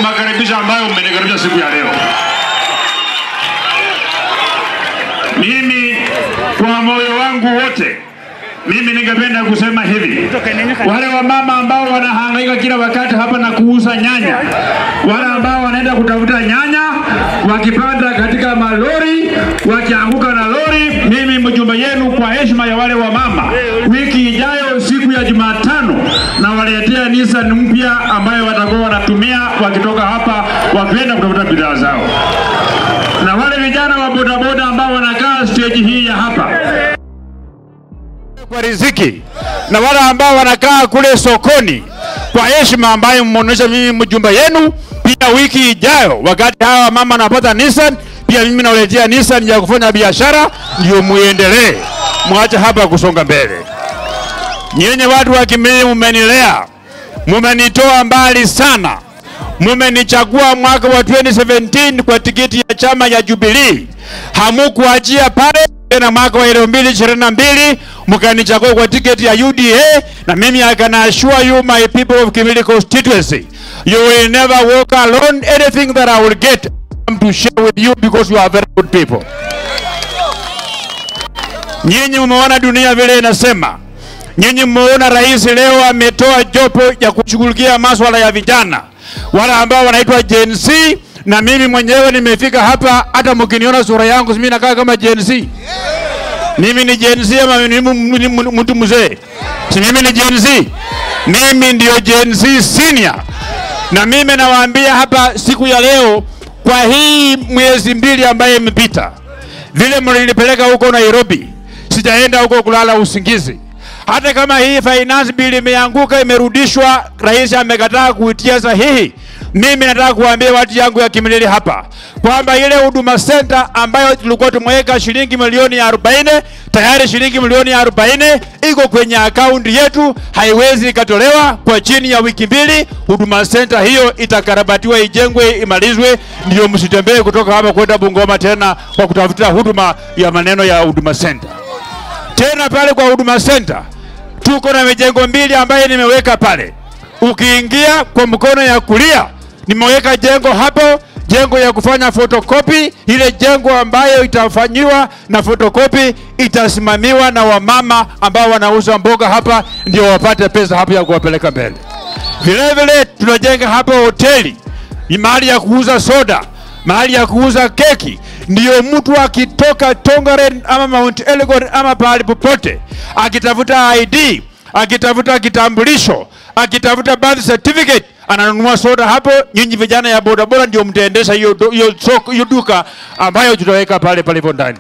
makaribisho ambayo mmenikaribisha siku ya leo. Mimi kwa moyo wangu wote mimi ningependa kusema hivi, wale wamama ambao wanahangaika kila wakati hapa na kuuza nyanya, wale ambao wanaenda kutafuta nyanya wakipanda katika malori, wakianguka na lori, mimi mjumbe yenu, kwa heshima ya wale wamama, wiki ijayo siku ya Jumatano nawaletea Nissan mpya ambayo watakuwa wanatumia wakitoka hapa wakienda kutafuta bidhaa zao, na wale vijana wa bodaboda ambao wanakaa stage hii ya hapa kwa riziki na wale ambao wanakaa kule sokoni kwa heshima ambayo mmeonyesha mimi mjumba yenu. Pia wiki ijayo, wakati hawa mama wanapata Nissan, pia mimi nawaletea Nissan ya kufanya biashara, ndio muendelee, mwache hapa kusonga mbele. Nyenye watu wa Kimilili, mumenilea, mumenitoa mbali sana, mumenichagua mwaka wa 2017 kwa tikiti ya chama ya Jubilee, hamukuachia pale tena mwaka wa 2022 mkanichagua kwa tiketi ya UDA, na mimi I can assure you my people of Kimilili constituency, you will never walk alone. Anything that I will get, I'm to share with you because you are very good people. Nyinyi mmeona dunia vile inasema. Nyinyi mmeona rais leo ametoa jopo ya kushughulikia maswala ya vijana wale ambao wanaitwa Gen Z, na mimi mwenyewe nimefika hapa. Hata mkiniona sura yangu mimi nakaa kama Gen Z. Mimi ni Gen Z ama ni mu- ni mu- mtu mzee? Si mimi ni Gen Z? Mimi ndio Gen Z senior, na mimi nawaambia hapa siku ya leo, kwa hii mwezi mbili ambayo imepita, vile mlinipeleka huko Nairobi, sijaenda huko kulala usingizi. Hata kama hii finance bill imeanguka, imerudishwa, rais amekataa kuitia sahihi, mimi nataka kuambia watu yangu ya Kimilili hapa kwamba ile huduma center ambayo tulikuwa tumeweka shilingi milioni ya 40 tayari shilingi milioni ya 40 iko kwenye akaunti yetu, haiwezi ikatolewa kwa chini ya wiki mbili. Huduma center hiyo itakarabatiwa, ijengwe, imalizwe, ndio msitembee kutoka hapa kwenda Bungoma tena kwa kutafuta huduma ya maneno ya huduma center. Tena pale kwa huduma center tuko na mijengo mbili ambayo nimeweka pale. Ukiingia kwa mkono ya kulia, nimeweka jengo hapo, jengo ya kufanya fotokopi. Ile jengo ambayo itafanyiwa na fotokopi itasimamiwa na wamama ambao wanauza mboga hapa, ndio wapate pesa hapo ya kuwapeleka mbele. Vile vile tunajenga hapo hoteli, ni mahali ya kuuza soda, mahali ya kuuza keki, ndiyo mtu akitoka Tongaren ama Mount Elgon ama pahali popote akitafuta ID, akitafuta kitambulisho, akitafuta birth certificate ananunua soda hapo. Nyinyi vijana ya bodaboda ndio mtaendesha hiyo do- hiyo soko hiyo duka ambayo tutaweka pale palipo ndani.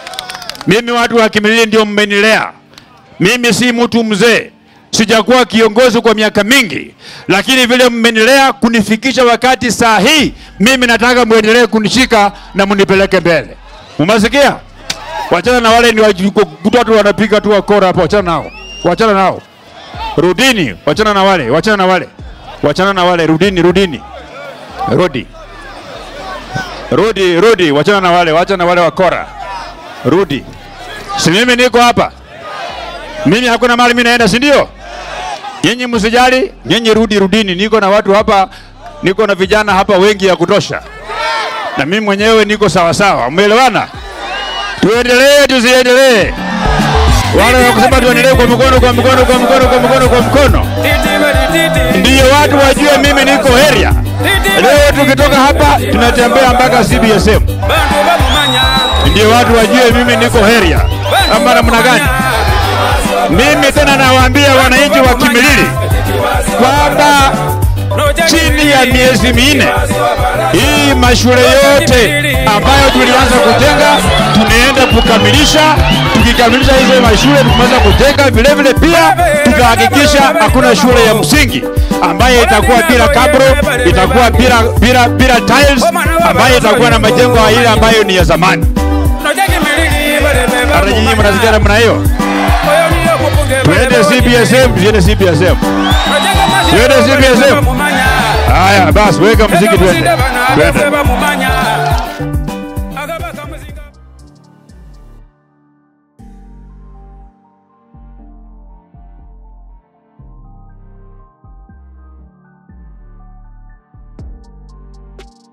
Mimi watu wa Kimilili ndio mmenilea. Mimi si mtu mzee, sijakuwa kiongozi kwa miaka mingi, lakini vile mmenilea kunifikisha wakati saa hii, mimi nataka muendelee kunishika na munipeleke mbele. Umesikia? Wachana na wale ni watu wanapiga tu wakora hapo, wachana nao, wachana nao, rudini, wachana na wale, wachana na wale, wachana na wale, rudini, rudini, rudi, rudi, rudi, wachana na wale, wachana na wale wakora, rudi. Si mimi niko hapa mimi hakuna mahali mimi naenda, si ndio? Nyinyi msijali, nyinyi rudi, rudini. Niko na watu hapa, niko na vijana hapa wengi ya kutosha, na mimi mwenyewe niko sawa sawa. Umeelewana? Tuendelee, tusiendelee? Wale wa kusema tuendelee kwa mkono, kwa mkono, kwa mkono, kwa mkono, kwa mkono, ndiyo watu wajue mimi niko area. Leo tukitoka hapa tunatembea mpaka CBSM, ndio watu wajue mimi niko area, ama namna gani? Mimi tena nawaambia wananchi wa Kimilili kwamba chini ya miezi minne hii mashule yote ambayo tulianza kujenga tunaenda kukamilisha. Tukikamilisha hizo mashule tumeweza kujenga, vile vile pia tutahakikisha hakuna shule ya msingi ambayo itakuwa bila kabro, itakuwa bila bila bila tiles, ambayo itakuwa na majengo ile ambayo ni ya zamani. Hata nyinyi mnasikia namna hiyo? Tuende CBSM, tuende CBSM. Tuende CBSM. Haya basi, weka muziki tuende. Tuende. Tuende.